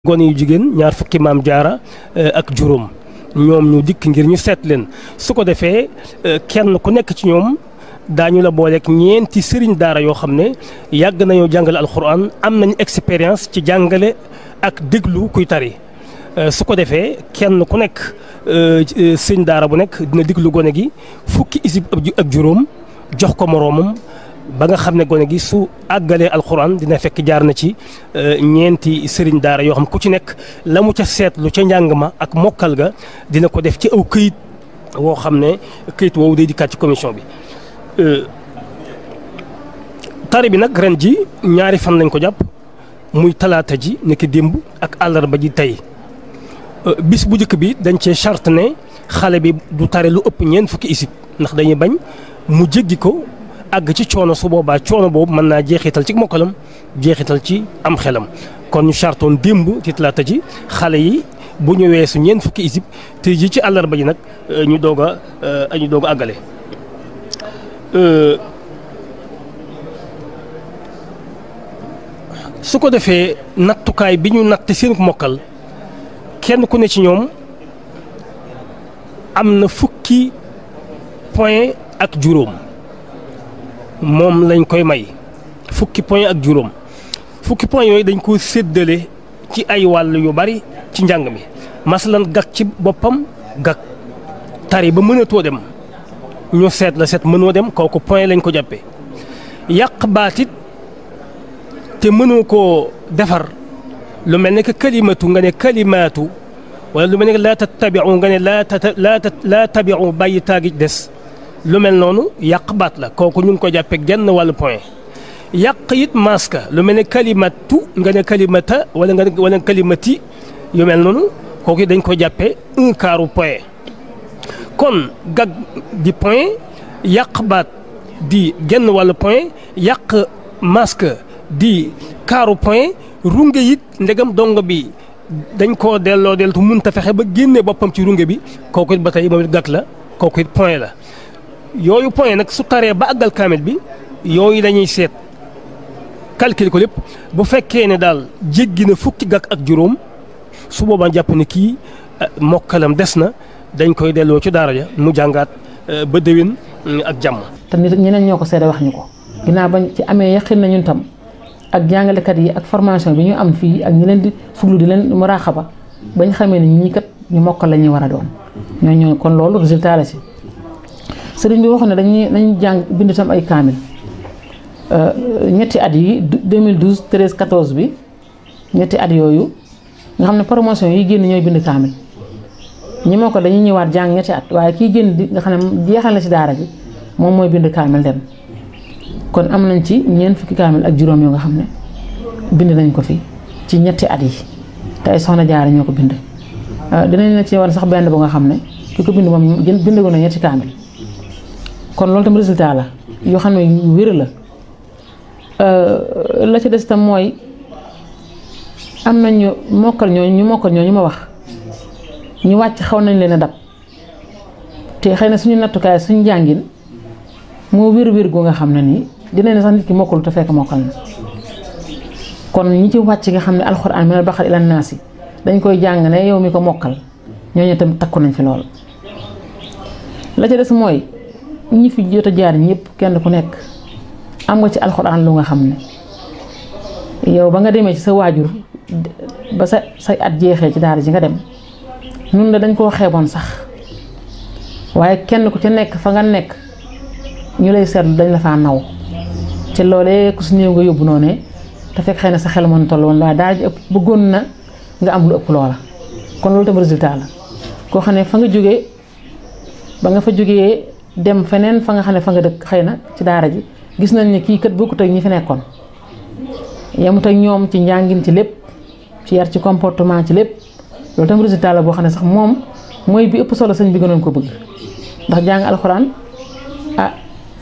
gone yu jigéen ñaar fukki maam jaara ak juróom ñoom ñu dikk ngir ñu seet leen su ko defee kenn ku nekk ci ñoom daañu la booleeg ñeenti sëriñ daara yoo xam ne yàgg nañoo jàngale alxuraan am nañu expérience ci jàngale ak déglu kuy tari su ko defee kenn ku nekk sëriñ daara bu nekk dina déglu gone gi fukki isib ak juróom jox ko moroomam ba nga xam ne gone gi su àggalee alxuraan dina fekk jaar na ci ñeenti sëriñ daara yoo xam ku ci nekk la mu ca seetlu ca njàng ma ak mokkal ga dina ko def ci aw këyit woo xam ne këyit woowu day dikkaat ci commission bi. tari bi nag ren ji ñaari fan lañ ko jàpp muy talaata ji nekk démb ak àllarba ji tey bis bu njëkk bi dañ cee charte ne xale bi du tari lu ëpp ñeent fukki isib ndax dañuy bañ mu jéggi ko. àgg ci coono su boobaa coono boobu mën naa jeexital ci mokkalam jeexital ci am xelam kon ñu chartoon démb ci talaata ji xale yi bu ñu weesu ñeent fukki isib te ji ci àllarba ji nag ñu doog a ñu doog a àggale. su ko defee nattukaay bi ñu natt seen mokkal kenn ku ne ci ñoom am na fukki point ak juróom. moom lañ koy may fukki point ak juróom fukki point yooyu dañ ko séddale ci ay wàll yu bari ci njàng mi masalan gag ci boppam gag tari ba mënatoo dem ñu seet la seet mënoo dem kooku point lañ ko jàppee yàq baatit te mënoo koo defar lu mel ne que kalimatu nga ne kalimaatu wala lu mel ne que laa tattabiu nga ne laa laa laa tabiu bàyyi taagi des lu mel noonu yàq baat la kooku ñu ngi ko jàppee genn wàllu point yàq it maska lu mel ne kalimatu nga ne kalimata wala nga wala kalimati yu mel noonu kooku dañ ko jàppee un quart point. kon gag di point yàq baat di genn wàllu point yàq maska di quart point runge it ndegam dong bi dañ koo delloo deltu mun ta fexe ba génne boppam ci runge bi kooku it ba tey moom it gag la kooku it point la. yooyu point nag su taree ba àggal kaamil bi yooyu dañuy seet calculer ko lépp bu fekkee ne daal jéggi na fukki gàkk ak juróom su boobaa jàpp ne kii mokkalam des na dañ koy delloo ci daara ja mu jàngaat ba déwén ak jàmm. te nit ñeneen ñoo ko seede wax ñu ko ginnaaw bañ ci amee yaqin na ñun tam ak jàngalekat yi ak formation bi ñu am fii ak ñi leen di fuglu di leen muraaxaba bañ xamee ne ñii kat ñu mokkal la ñuy war a doon ñooñu kon loolu résultat la si. sëriñ bi waxoon ne dañuy dañuy jàng bind tam ay kaamil ñetti at yi 2012 13 14 bi ñetti at yooyu nga xam ne promotion yi génn ñooy bind kaamil ñi moo ko dañuy ñëwaat jàng ñetti at waaye kii génn di nga xam ne jeexal na ci daara ji moom mooy bind kaamil dem kon am nañ ci ñeent fukki kaamil ak juróom yoo nga xam ne bind nañ ko fi ci ñetti at yi te ay soxna jaara ñoo ko bind dinañ na ci war sax benn bu nga xam ne ki ko bind moom gën bind na ñetti kaamil kon loolu tam résultat la yoo xam ne yu wér la la ci des tam mooy am nañ ñu mokkal ñooñu ñu mokkal ñooñu ma wax ñu wàcc xaw nañ leen a dab te xëy na suñu nattukaay suñu jàngin moo wér-wér gu nga xam ne nii dinañ ne sax nit ki mokkalu te fekk mokkal na kon ñi ci wàcc nga xam ne alxuraan minal baqara ilan naasi dañ koy jàng ne yow mi ko mokkal ñooñu tam takku nañ fi lool la ca des mooy. ñi fi jot a jaar ñëpp kenn ku nekk am nga ci alxuraan lu nga xam ne yow ba nga demee ci sa waajur ba sa say at jeexee ci daara ji nga dem nun la dañ koo xeeboon sax waaye kenn ku ca nekk fa nga nekk ñu lay seetlu dañ la faa naw ci loolee ku si néew nga yóbbu noonu te fekk xëy na sa xel mën toll woon waaye daara ji ëpp bëggoon na nga am lu ëpp loola kon loolu tam résultat la koo xam ne fa nga jógee ba nga fa jógee dem feneen fa nga xam ne fa nga dëkk xëy na ci daara ji gis nañ ne kii kat bokkut ak ñi fi nekkoon yemut ak ñoom ci njàngin ci lépp ci yar ci comportement ci lépp loolu tam résultat la boo xam ne sax moom mooy bi ëpp solo sëñ bi gënoon ko bëgg ndax jàng alxuraan ah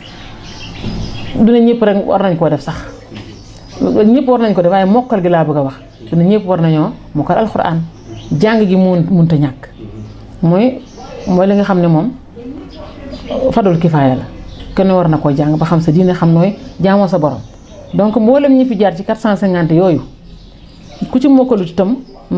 dina ñëpp rek war nañ koo def sax ñëpp war nañ ko def waaye mokkal gi laa bëgg a wax dina ñëpp war nañoo mokkal alxuraan jàng gi mun munta ñàkk mooy mooy li nga xam ne moom fadul kifaaya la kenn war na koo jàng ba xam sa diine xam nooy jaamoo sa borom donc mboolem ñi fi jaar ci 450 yooyu ku ci mokkalut itam